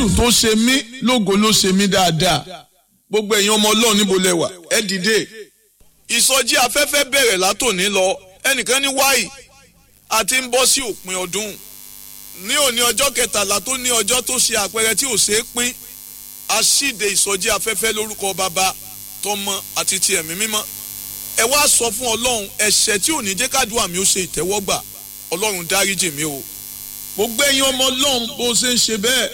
jésù tó ṣe mí lógo ló ṣe mí dáadáa gbogbo ẹ̀yin ọmọ ọlọ́run níbo lẹ wà ẹ dìde. ìsọjí afẹ́fẹ́ bẹ̀rẹ̀ látòní lọ ẹnìkan ní wáì àti ń bọ́ sí òpin ọdún ní òní ọjọ́ kẹtàlá tó ní ọjọ́ tó ṣe àpẹẹrẹ tí ò ṣeé pín aṣíde ìsọjí afẹ́fẹ́ lórúkọ bàbá tọmọ àti ti ẹ̀mí mímọ́ ẹ wá sọ fún ọlọ́run ẹ̀ṣẹ̀ tí ò ní jẹ́ kádùá mi ó ṣe ìtẹ́wọ́gbà ọlọ́run dáríjì mi o gbogbo ẹ̀yin ọmọ ọlọ́run bó ṣe ń ṣe bẹ́ẹ̀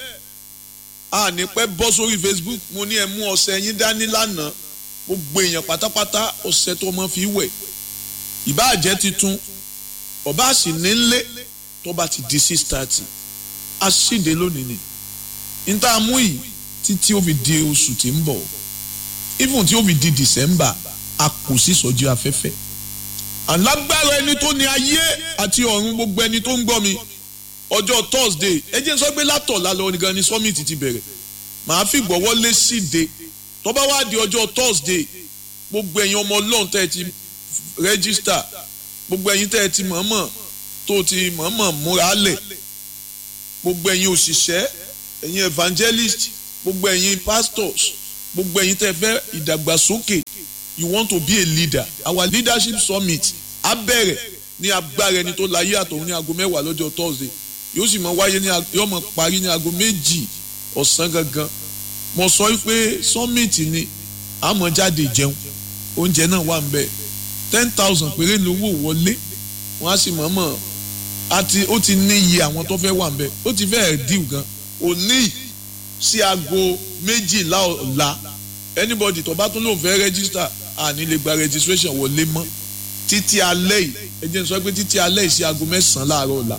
a ní pẹ́ bọ́ sórí Facebook mo ní ẹ mú ọṣẹ yín dání lánàá gbogbo èèyàn pátápátá ọṣẹ tó mọ́ fi wẹ̀ ìbáà jẹ́ titun ọba sì ní nlé tó bá ti di six thirty a ṣíde lónìí ni níta mú yìí títí ó fi di oṣù tí ń bọ̀ even tí ó fi di December a kò sí sọ́jú afẹ́fẹ́ alágbára ẹni tó ní ayé àti ọ̀run gbogbo ẹni tó ń gbọ́ mi ọjọ́ Thursday ẹ jẹ́ sọ pé látọ̀lá lọ nìkan ni summit ti bẹ̀rẹ̀ màá fi gbọ́wọ́ lé síde tó bá wá di ọjọ́ Thursday gbogbo ẹ̀yin ọmọ ọlọ́run tẹ́ ẹ ti rẹ́gísítà gbogbo ẹ̀yin tẹ́ ẹ ti mọ̀ọ́mọ̀ tó ti mọ̀ọ́mọ̀ múra lẹ̀ gbogbo ẹ̀yin òṣìṣẹ́ ẹ̀yin evangelist gbogbo ẹ̀yin pastors gbogbo ẹ̀yin tẹ́ fẹ́ ìdàgbàsókè you want to be a leader our leadership summit á bẹ̀rẹ̀ ní agbára ẹni tó láyé àtọ̀hún ní aago mẹ́wàá lọ́jọ́ Thursday yóò sì mọ wáyé ní yóò mọ parí ní aago méjì ọ̀sán gangan mo sọ pé summit ni àmọ́ jáde jẹun oúnjẹ náà wà ń bẹ̀ ten thousand péré lówó wọlé wọ́n á sì mọ̀ọ́mọ̀ àti ó ti ní iye àwọn tó fẹ́ wà ń bẹ̀ ó ti fẹ́ẹ̀ díù gan òní sí aago méjìlá ọ̀la anybody tó bá tún lòun fẹ́ register àní lè gba registration wọlé mọ́ títí alẹ́ yìí ẹ jẹ́ n sọ pé títí alẹ́ yìí sí aago mẹ́sàn-án láàárọ̀ ọ̀la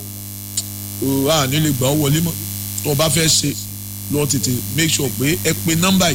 òwúrọ̀ àní lè gbà ọ́ wọlé mọ́ tó o bá fẹ́ ṣe lọ tètè make sure pé ẹ pe nọ́mbà yìí